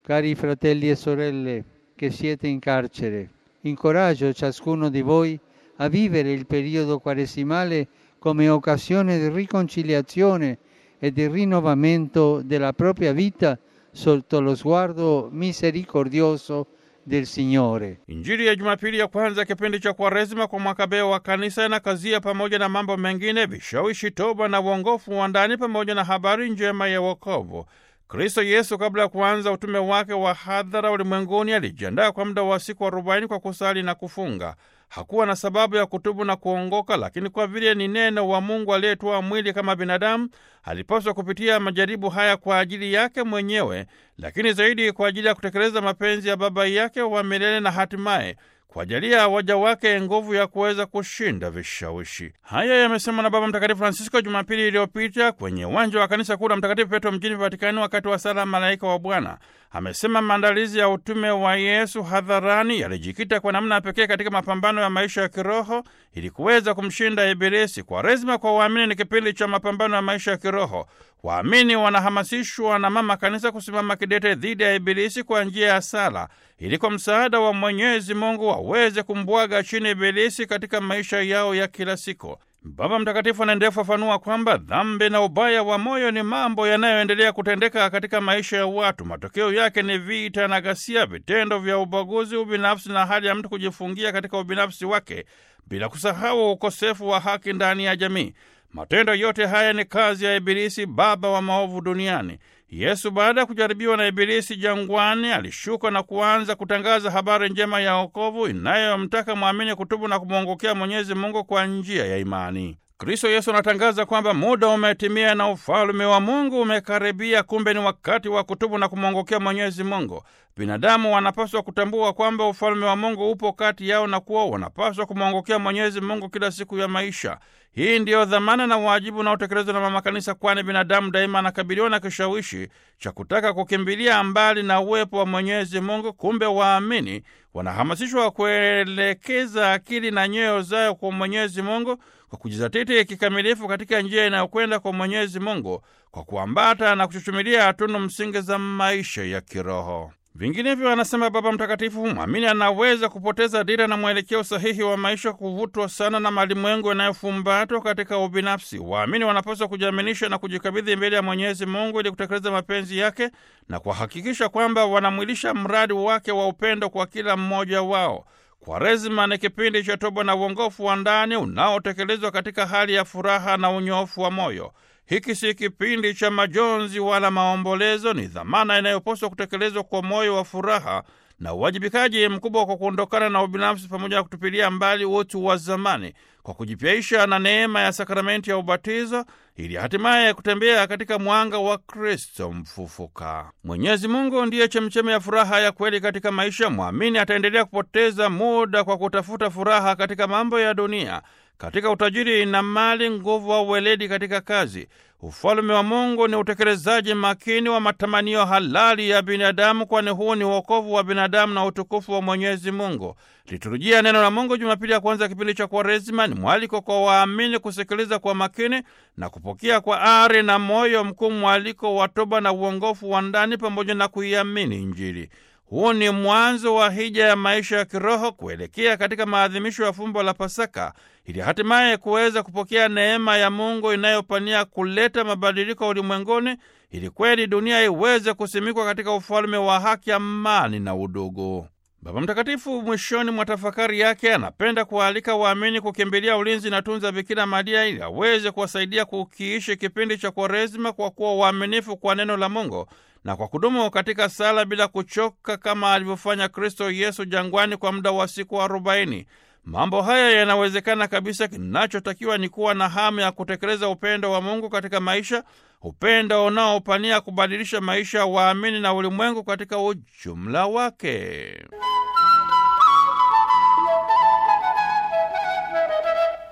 Cari fratelli e sorelle che siete in carcere, incoraggio ciascuno di voi a vivere il periodo quaresimale come occasione di riconciliazione e di rinnovamento della propria vita sotto lo sguardo misericordioso del Signore. Injili ya Jumapili ya kwanza kipindi cha Kwaresima kwa mwaka B wa kanisa inakazia pamoja na mambo mengine vishawishi, toba na uongofu wa ndani pamoja na habari njema ya wokovu. Kristo Yesu kabla ya kuanza utume wake wa hadhara ulimwenguni alijiandaa kwa muda wa siku arobaini kwa kusali na kufunga. Hakuwa na sababu ya kutubu na kuongoka, lakini kwa vile ni neno wa Mungu aliyetoa mwili kama binadamu, alipaswa kupitia majaribu haya kwa ajili yake mwenyewe, lakini zaidi kwa ajili ya kutekeleza mapenzi ya Baba yake wa milele na hatimaye kuwajalia waja wake nguvu ya kuweza kushinda vishawishi. Haya yamesemwa na Baba Mtakatifu Francisco Jumapili iliyopita kwenye uwanja wa kanisa kuu la Mtakatifu Petro mjini Vatikani wakati wa sala Malaika wa Bwana. Amesema maandalizi ya utume wa Yesu hadharani yalijikita kwa namna pekee katika mapambano ya maisha ya kiroho ili kuweza kumshinda Ibilisi. Kwaresima kwa waamini ni kipindi cha mapambano ya maisha ya kiroho. Waamini wanahamasishwa na Mama Kanisa kusimama kidete dhidi ya Ibilisi kwa njia ya sala ili kwa msaada wa Mwenyezi Mungu waweze kumbwaga chini Ibilisi katika maisha yao ya kila siku. Baba Mtakatifu anaendelea kufafanua kwamba dhambi na ubaya wa moyo ni mambo yanayoendelea kutendeka katika maisha ya watu. Matokeo yake ni vita na ghasia, vitendo vya ubaguzi, ubinafsi na hali ya mtu kujifungia katika ubinafsi wake, bila kusahau ukosefu wa haki ndani ya jamii. Matendo yote haya ni kazi ya Ibilisi, baba wa maovu duniani. Yesu baada ya kujaribiwa na Ibilisi jangwani, alishuka na kuanza kutangaza habari njema ya wokovu inayomtaka mwamini kutubu na kumwongokea Mwenyezi Mungu kwa njia ya imani. Kristo Yesu anatangaza kwamba muda umetimia na ufalme wa Mungu umekaribia. Kumbe ni wakati wa kutubu na kumwongokea Mwenyezi Mungu. Binadamu wanapaswa kutambua kwamba ufalme wa Mungu upo kati yao na kuwa wanapaswa kumwongokea Mwenyezi Mungu kila siku ya maisha. Hii ndiyo dhamana na wajibu unaotekelezwa na Mama Kanisa, kwani binadamu daima anakabiliwa na kishawishi cha kutaka kukimbilia mbali na uwepo wa Mwenyezi Mungu. Kumbe waamini wanahamasishwa kuelekeza akili na nyoyo zao kwa Mwenyezi Mungu kwa kujizatiti kikamilifu katika njia inayokwenda kwa Mwenyezi Mungu kwa kuambata na kuchuchumilia tunu msingi za maisha ya kiroho. Vinginevyo, anasema Baba Mtakatifu, mwamini anaweza kupoteza dira na mwelekeo sahihi wa maisha, kuvutwa sana na malimwengu yanayofumbatwa katika ubinafsi. Waamini wanapaswa kujiaminisha na kujikabidhi mbele ya Mwenyezi Mungu ili kutekeleza mapenzi yake na kuhakikisha kwamba wanamwilisha mradi wake wa upendo kwa kila mmoja wao. Kwaresima ni kipindi cha toba na uongofu wa ndani unaotekelezwa katika hali ya furaha na unyofu wa moyo. Hiki si kipindi cha majonzi wala maombolezo. Ni dhamana inayopaswa kutekelezwa kwa moyo wa furaha na uwajibikaji mkubwa kwa kuondokana na ubinafsi pamoja na kutupilia mbali utu wa zamani kwa kujipyaisha na neema ya sakramenti ya ubatizo ili hatimaye kutembea katika mwanga wa Kristo mfufuka. Mwenyezi Mungu ndiye chemchemi ya furaha ya kweli katika maisha. Mwamini ataendelea kupoteza muda kwa kutafuta furaha katika mambo ya dunia, katika utajiri na mali, nguvu au weledi katika kazi. Ufalume wa Mungu ni utekelezaji makini wa matamanio halali ya binadamu, kwani huu ni uokovu wa binadamu na utukufu wa Mwenyezi Mungu. Liturujia neno la Mungu Jumapili ya kwanza kipindi cha Kwaresima ni mwaliko kwa waamini kusikiliza kwa makini na kupokea kwa ari na moyo mkuu mwaliko wa toba na uongofu wa ndani pamoja na kuiamini Injili. Huu ni mwanzo wa hija ya maisha ya kiroho kuelekea katika maadhimisho ya fumbo la Pasaka ili hatimaye kuweza kupokea neema ya Mungu inayopania kuleta mabadiliko ulimwenguni ili kweli dunia iweze kusimikwa katika ufalme wa haki, amani na udugu. Baba Mtakatifu mwishoni mwa tafakari yake anapenda kuwaalika waamini kukimbilia ulinzi na tunza Bikira Maria ili aweze kuwasaidia kukiishi kipindi cha Kwaresima kwa kuwa waaminifu kwa neno la Mungu na kwa kudumu katika sala bila kuchoka kama alivyofanya Kristo Yesu jangwani kwa muda wa siku arobaini. Mambo haya yanawezekana kabisa. Kinachotakiwa ni kuwa na hamu ya kutekeleza upendo wa Mungu katika maisha, upendo unaopania kubadilisha maisha ya waamini na ulimwengu katika ujumla wake.